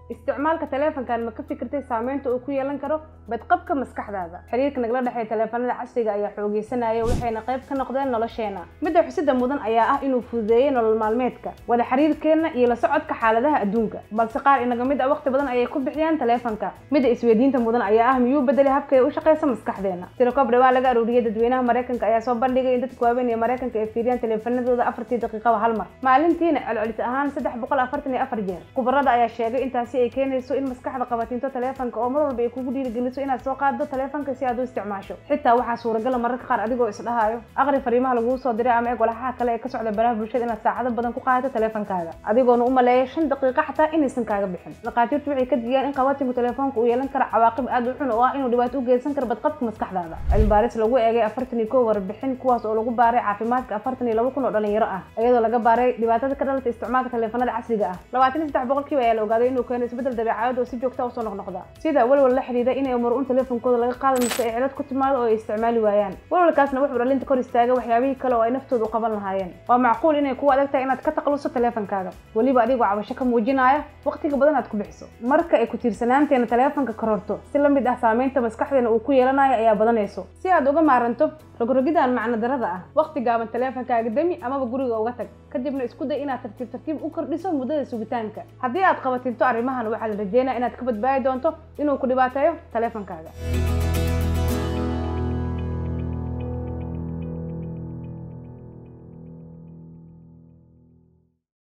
isticmaalka taleefankan ma ka fikirtay saameynta uu ku yeelan karo badqabka maskaxdaada xiriirka nagala dhexeeya taleefanada casriga ayaa xoogeysanaya waxayna qayb ka noqdeen nolosheena midda xusida mudan ayaa ah inuu fududeeyey nolol maalmeedka wada xiriirkeenna iyo la socodka xaaladaha adduunka balse qaar inaga mid a waqti badan ayay ku bixiyaan taleefanka midda isweydiinta mudan ayaa ah miyuu bedelay habkay u shaqeysa maskaxdeena tirakobre waa laga aruuriyey dadweynaha maraykanka ayaa soo bandhigay in dadka waaweyn ee maraykanka ay fiiriyaan taleefanadooda afartii daqiiqaba hal mar maalintiina celcelis ahaan saddex boqol afartan iyo afar jeer khubarada ayaa sheegay intaasi ay keenayso in maskaxda qabatinto taleefanka oo mar walba ay kugu dhiirigeliso inaad soo qaado taleefanka si aad u isticmaasho xitaa waxaa suuragala mararka qaar adigoo isdhahayo aqri fariimaha laguu soo diray ama eeg walaxaha kale ee ka socda baraha bulshada inaad saacado badan ku qaadato taleefankaaga adigoona u maleeya shan daqiiqo xataa inaysan kaaga bixin dhakhaatiirtu waxay ka digayaan in qabatinku taleefoonka uu yeelan karo cawaaqib aad u xun oo ah inuu dhibaato u geysan karo badqabka maskaxdaada cilmi baaris lagu eegay afartan iyo kow warbixin kuwaas oo lagu baaray caafimaadka afartan iyo laba kun oo dhalinyaro ah iyadoo laga baaray dhibaatada ka dhalata isticmaalka taleefanada casriga ah labaatan iyo saddex boqolkiiba ayaa la ogaaday inuu keeno isbeddel dabeecadeed oo si joogta usoo noqnoqda sida walwal la xidhiida inay mar un taleefonkooda laga qaado mise ay cilad ku timaado oo ay isticmaali waayaan walwalkaasna wuxuu dhalinta kor istaaga waxyaabihii kale oo ay naftooda u qaban lahaayeen waa macquul inay kugu adag tahay inaad ka taqluso taleefankaaga weliba adigoo cabasho ka muujinaya waqtiga badan aad ku bixiso marka ay ku tiirsanaanteena taleefanka kororto si la mid ah saameynta maskaxdeena uu ku yeelanayo ayaa badanayso si aad uga maaranto rogrogidan macno darada ah waqti gaaban taleefankaaga demi amaba guriga uga tag kadibna isku day inaad tartiib tartiib u kordhiso muddada sugitaanka haddii aad qabatinto arrimahan waxaa la rajeynaya inaad ka badbaadi doonto inuu ku dhibaateeyo taleefankaaga